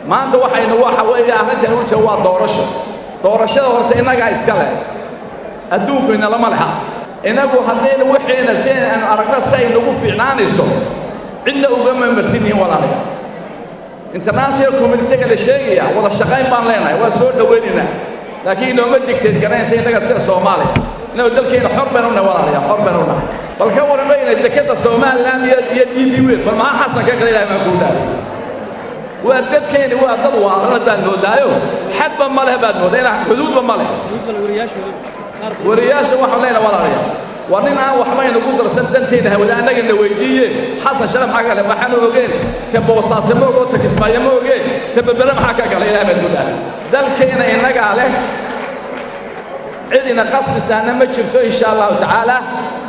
maanta waxaynu waxa weeye arrintan u jira waa doorasho doorashada horta innagaa iska leh adduunku inalama leha innagu haddaynu wixiina si aynu aragno si ay nagu fiicnaanayso cidna ugama martinihin walaalayaal international communitiga la sheegaya wada shaqayn baan leenahay waa soo dhowaynaynaa laakiin inooma digteed garanaysa innaga sida soomaaliya innagu dalkeena xor baynu nahay walaalayaal xor baynu nahay bal ka warramayna dekeda somaliland iyo iyo d b weyn bal maxaa xasan ka kale ilahay baan kuu dhaaray waa dadkeeni waa dad waarana baad moodaayo xadba ma leh baad moodaa ilaa xuduudba ma leh wariyaasha waxaan leenahay walaalayaal waa nin aan waxba inagu darsan danteena hawada annagana weydiiye xasan shale maxaa kale maxaanu ogeen te boosaase ma ogo te kismaayo ma ogeen te berbere maxaa ka gala ilaah baad ku dhaaray dalkeena innagaa leh cid ina qasbisaana ma jirto insha allahu tacaala